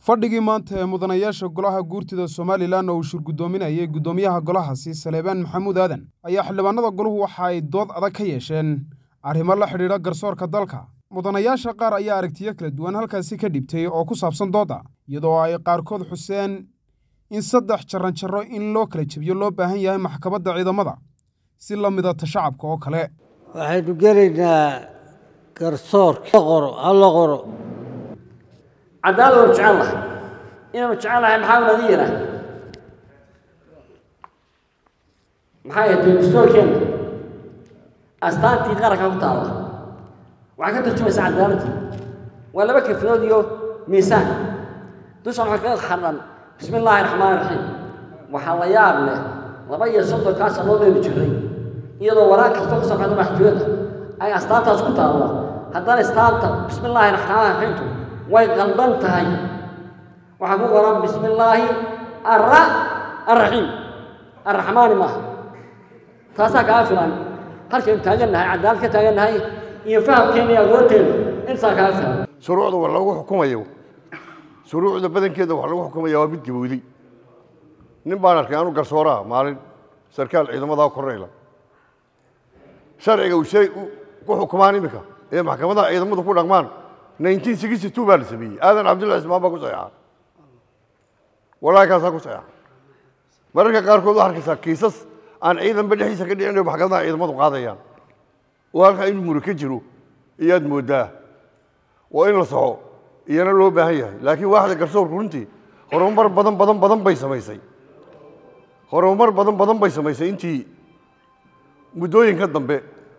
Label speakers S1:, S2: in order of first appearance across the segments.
S1: fadhigii maanta ee mudanayaasha golaha guurtida somalilan oo uu shirgudoominayay guddoomiyaha golahaasi saleebaan maxamuud aadan ayaa xildhibaanada goluhu waxa ay dood adag ka yeesheen arrimo la xidhiidha garsoorka dalka mudanayaasha qaar ayaa aragtiyo kala duwan halkaasi ka dhibtay oo ku saabsan doodda iyadoo ay qaarkood xuseen in saddex jaranjaro in loo kala jebiyo loo baahan yahay maxkamadda ciidamada si la midata shacabka oo kale
S2: waxaynu gelaynaa garsoorka qoro hala qoro
S3: cadaalad waynu jecel lahay inaynu jecel lahay maxaa naga yira maxay ahayd dastuurkeenna astaantii qaranka ku taalla waxay ka tarjumaysaa cadaaladda waa laba kafilood iyo miisaan dushan waxaa kaga xadhan bismi illaahi raxmaani raxiim waxaa la yaab leh laba iyo soddonkaa sannadoodaynu jirray iyadoo waraaq kastoo ka soo baxda maxkamada ay astaantaas ku taallo haddana astaanta bismi illaahi raxmaani raxiimtu way qaldan tahay waxaa ku qoran bismi illaahi arra arraxiim arraxmaani maaha taasaa kaa filan halkaynu taagannahay cadaalad ka taagannahay iyo fahamkeenna iyo agoonteena intaa kaa filan
S4: shuruucda wax lagu xukumayo shuruucda badankeeda wax lagu xukumaya waa mid gabowday nin baan arkay anu garsooraha maalin sarkaal ciidamada korneyla sharciga uu shay ku xukumaan iminka ee maxkamadaha ciidamadu ku dhaqmaan nineteen sixty two baa la sameeyey aadan cabdullahi ismaan baa ku saxeexa walaakaasaa ku saxeexa mararka qaarkood waxaa arkaysaa kiisas aan ciidanba dhexdiisa ka dhicin oo maxkamadaha ciidamadu qaadayaan oo halkaa inuu muro ka jiro iyaad mooddaa waa in la soxo iyana loo baahan yahay laakiin waaxda garsoorku runtii horumar badan badan badan bay samaysay horumar badan badan bay samaysay intii muddooyinka dambe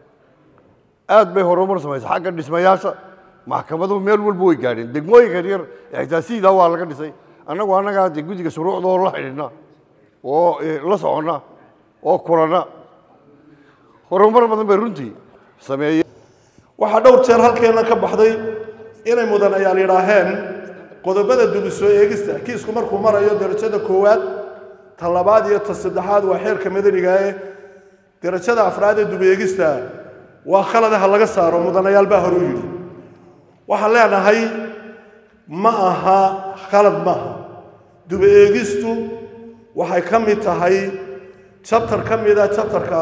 S4: aad bay horumar samaysay xagga dhismayaasha maxkamaduhu meel walba way gaadheen degmooyinka yaryar ixtaasiida waa laga dhisay annagu annagaa dee guddiga shuruucda oo la xidhiidhna oo la soconna oo kulanna horumar badan bay runtii sameeyeen
S5: waxaa dhowr jeer halkeenna ka baxday inay mudanayaal yidhaaheen qodobada dubi soo eegista kiisku markuu marayo derajada koowaad ta labaad iyo ta saddexaad waa xeerka madaniga ee derajada afraad ee dubi eegista waa khaladaha laga saaro mudanayaal baa hore u yidhi waxaan leenahay ma aha khalad maaha dubi eegistu waxay ka mid tahay jabtar ka mida jabtarka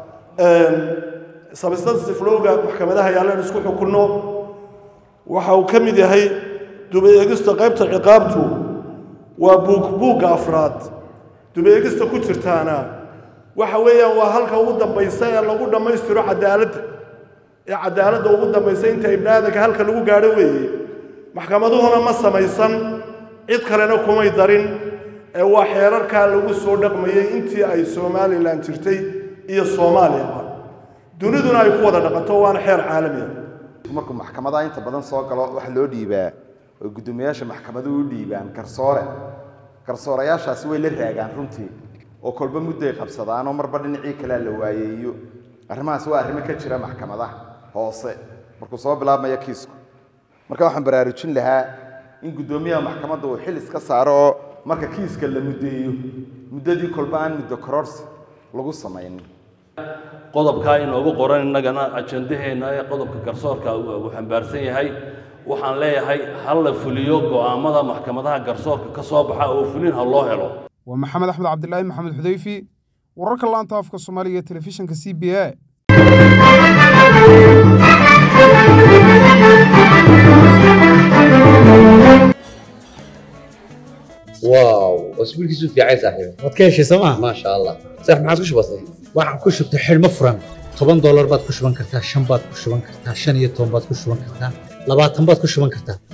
S5: substantive lowga maxkamadaha yaalleen isku xukunno waxa uu ka mid yahay dubi eegista qaybta ciqaabtu waa buug buugga afraad dubi eegista ku jirtaana waxa weeyaan waa halka ugu dambaysa ee lagu dhammaystiro cadaaladda ee cadaaladda ugu dambaysa inta ibnaadanka halka lagu gaadho weeye maxkamaduhuna ma samaysan cid kalena kumay darin ee waa xeerarkaa lagu soo dhaqmayey intii ay somalilan jirtay iyo soomaaliyaba duniduna ay ku wada dhaqanto waana xeer caalami ah
S6: markuu maxkamadaha inta badan soo galo waxa loo dhiibaa oo guddoomiyaasha maxkamaduhu u dhiibaan garsoore garsoorayaashaasi way la raagaan runtii oo kolba mudday qabsadaanoo marba dhinacii kalea la waayeeyo arrimahaas waa arrimo ka jira maxkamadaha hoose markuu soo bilaabmaya kiisku marka waxaan baraarujin lahaa in guddoomiyaha maxkamadda uu xil iska saaro oo marka kiiska la muddeeyo muddadii kolba aan muddo kororsi lagu samaynin
S7: qodobkaa inoogu qoran innagana ajandaheenna ee qodobka garsoorka uu xambaarsan yahay waxaan leeyahay ha la fuliyo go'aammada maxkamadaha garsoorka ka soo baxa oo fulin ha loo helo
S1: waa maxamed axmed cabdilaahi maxamed xudayfi wararka laanta afka soomaaliga ee telefishinka c b a
S8: واو اسبوعك في عايز صاحبي
S9: waad ka heshay sooma
S8: ما شاء الله صح ما عادش بسيط
S9: waxaan ku shubtay xidhmo furan toban doolar baad ku shuban kartaa shan baad ku shuban kartaa shan iyo toban baad ku shuban kartaa labaatan baad ku shuban kartaa